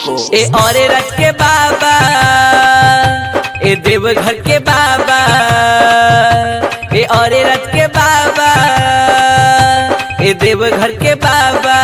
को ए औरे रथ के बाबा ए देवघर के बाबा ए औरे रथ के बाबा ए देवघर के बाबा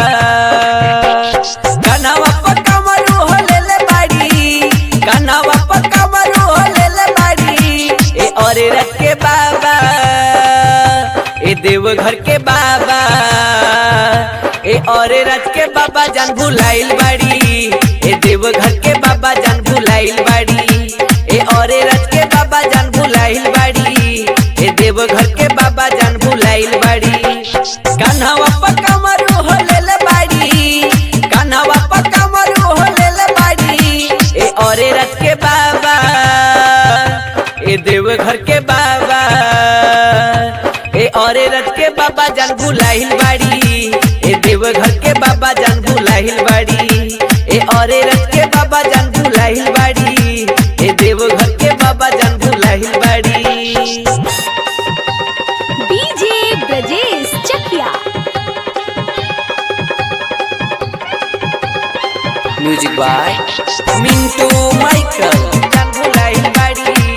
कनावा पर कमरू हो ले ले बाड़ी कनावा पर कमरू हो ले ले बाड़ी ए औरे रथ के बाबा ए देवघर के बाबा ए औरे रथ के बाबा जान भुलाइल बाड़ी ए देवघर के बाबा जान भुलाइल बाड़ी ए औरे रथ के बाबा जान भुलाइल बाड़ी ए देवघर के बाबा जान भुलाइल बाड़ी कान्हावा पर कमरू हो ले ले बाड़ी कान्हावा पर कमरू हो ले ले बाड़ी ए औरे रथ के बाबा ए देवघर के बाबा ए औरे रथ के बाबा जान भुलाइल बाड़ी ए देवघर के बाबा जान भुलाइल बाड़ी ए औरे रथ के बाबा जान भुलाइल बाड़ी ए देवघर के बाबा जान भुलाइल बाड़ी DJ Brajesh Chakia music by Mintu Michael जान भुलाइल बाड़ी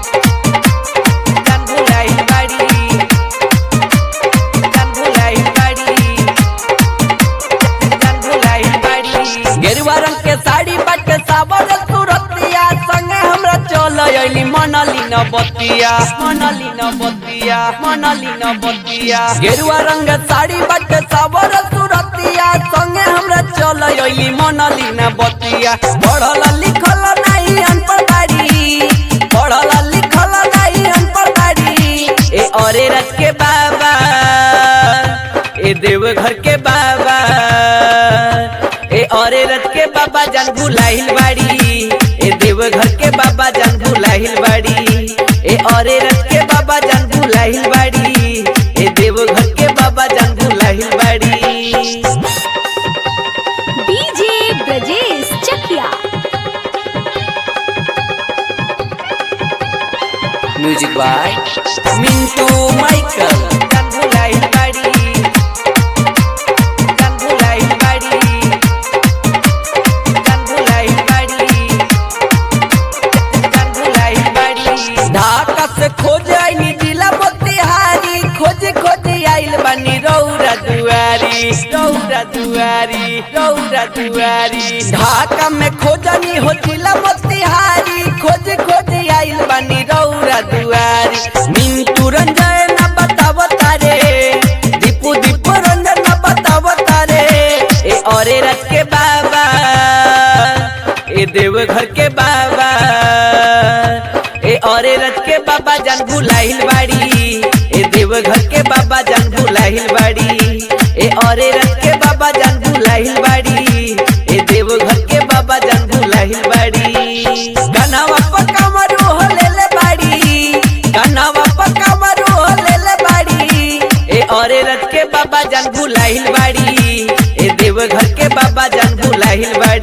जान भुलाइल बाड़ी जान भुलाइल बाड़ी जान भुलाइल बाड़ी गेरुआ रंग के साड़ी बट सावर सुरतिया संगे हमरा चल अइली मनली न बतिया मनली न बतिया मनली न बतिया गेरुआ रंग साड़ी बट सावर सुरतिया संगे हमरा चल अइली मनली न बतिया पढ़ल लिखल नहीं अनपढ़ बाड़ी पढ़ल लिखल नहीं अनपढ़ बाड़ी ए औरे रथ के बाबा ए देवघर के बाबा ए औरे रथ के बाबा जान भुलाइल बाड़ी ए देवघर के बाबा जान भुलाइल बाड़ी ए औरे रथ के बाबा जान भुलाइल बाड़ी ए देवघर के बाबा जान भुलाइल बाड़ी DJ Brajesh Chakia music by Mintu Michael जान भुलाइल बाड़ी जान भुलाइल बाड़ी जान भुलाइल बाड़ी जान भुलाइल बाड़ी ढाका से खोज आईनी जिला मोतिहारी खोज खोज आइल बानी रौरा दुआरी रौरा दुआरी रौरा दुआरी ढाका में खोजनी हो जिला मोतिहारी खोज खोज आइल बानी रौरा दुआरी मिंटू रंजन न बताव तारे दीपू दीपू रंजन न बताव तारे ए औरे रथ के बाबा ए देवघर के बाबा ए औरे रथ के बाबा जान भुलाइल बाड़ी ए देवघर के बाबा जान भुलाइल बाड़ी ए औरे रथ के बाबा जान भुलाइल बाड़ी ए देवघर के बाबा जान भुलाइल बाड़ी कनावा पर कमरू हो ले ले बाड़ी कनावा पर कमरू हो ले ले बाड़ी ए औरे रथ के बाबा जान भुलाइल बाड़ी ए देवघर के बाबा जान भुलाइल बाड़ी